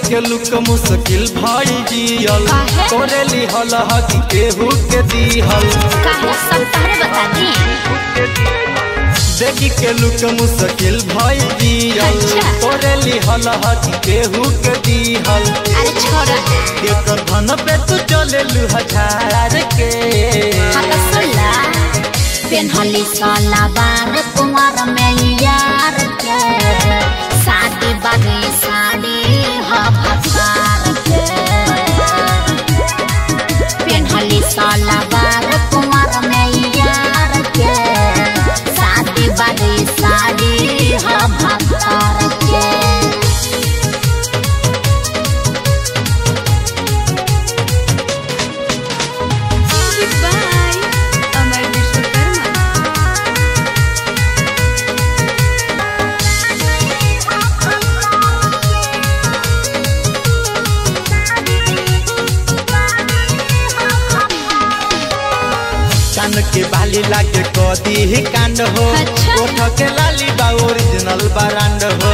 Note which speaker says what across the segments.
Speaker 1: के लुक मुश्किल भाई जियल
Speaker 2: काहे?
Speaker 1: तोरे लिहल हक केहू के दिहल
Speaker 2: काहे सब तहरे बता दी
Speaker 1: देखी के लुक मुश्किल भाई जियल
Speaker 2: अच्छा।
Speaker 1: तोरे लिहल हक केहू के दिहल
Speaker 2: अरे छोड़
Speaker 1: एकर धन पे तू चले हजार के
Speaker 2: हाँ तो सुन ला पेन्हली साला बार कुंवर में यार के शादी बागी साड़ी ह भसार के पेन्हली साला बार कुंवर में यार के शादी बागी साड़ी ह भसार के
Speaker 3: Music by Amar Vishwakarma.
Speaker 1: कान के बाली लागे कदी ही कांड हो
Speaker 2: अच्छा।
Speaker 1: ओठ के लाली बा ओरिजिनल ब्रांड हो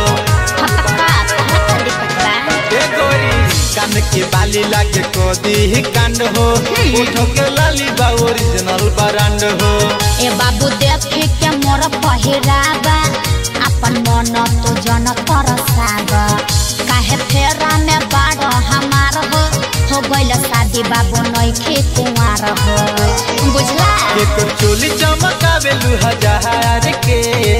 Speaker 1: ए गोरी कान के बाली लागे कदी ही कांड हो ओठ के लाली बा ओरिजिनल ब्रांड हो
Speaker 2: ए बाबू देखे के मोर पहिराबा अपन मन तो जन तरसाब काहे फेरा में बाड़ हमार हो हो गइल शादी बाबू नइखे कुंवार हो बुझला
Speaker 1: एक चोली चमकावे लू हजार के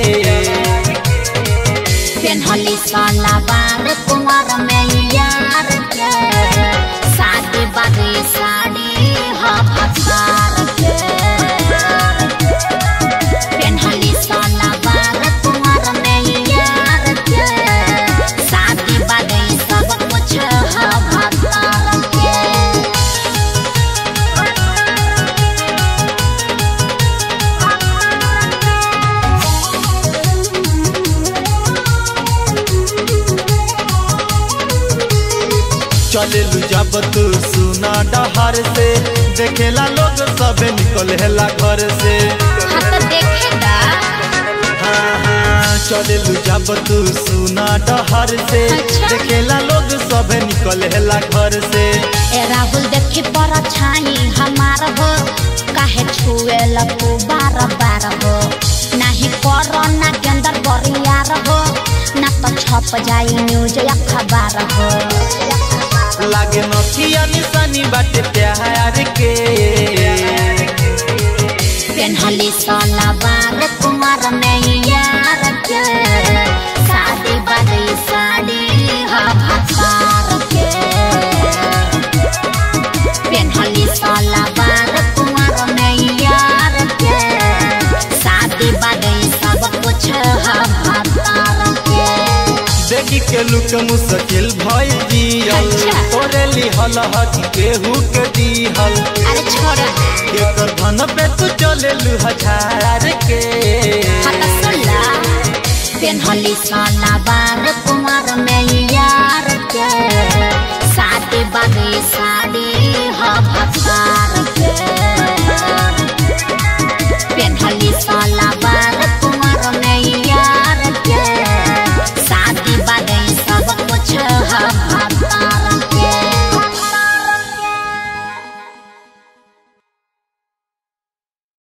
Speaker 2: पेन्हली साला बार कुंवर में यार के शादी बागी साड़ी ह भसार के पेन्हली साला बार कुंवर में यार के शादी बागी सब कुछ ह भसार के
Speaker 1: चले लू जब तू सुना डहर से देखेला लोग सब निकलेला घर से
Speaker 2: हाँ तो देखेगा
Speaker 1: हाँ हाँ चले लू जब तू सुना डहर से
Speaker 2: अच्छा।
Speaker 1: देखेला लोग सब निकलेला घर से
Speaker 2: ए राहुल देखी पर छाई हमार हो काहे छुए लगू बार बार हो नाही करो ना गेंदर बरियार हो ना तो छप जाई न्यूज अखबार हो
Speaker 1: लागे नथिया निशानी बाटे प्यार के
Speaker 2: पेन्हली सोना बार कुमार में यार के शादी बादी साड़ी ह भसार के पेन्हली सोना बार कुमार में यार के शादी बादी सब कुछ ह भसार के
Speaker 1: देखी के लुक मुश्किल भइल जियल
Speaker 2: अच्छा।
Speaker 1: तोरे लिहल हक केहू के दिहल
Speaker 2: अरे छोड़
Speaker 1: एकर धन पे तू चले लू हजार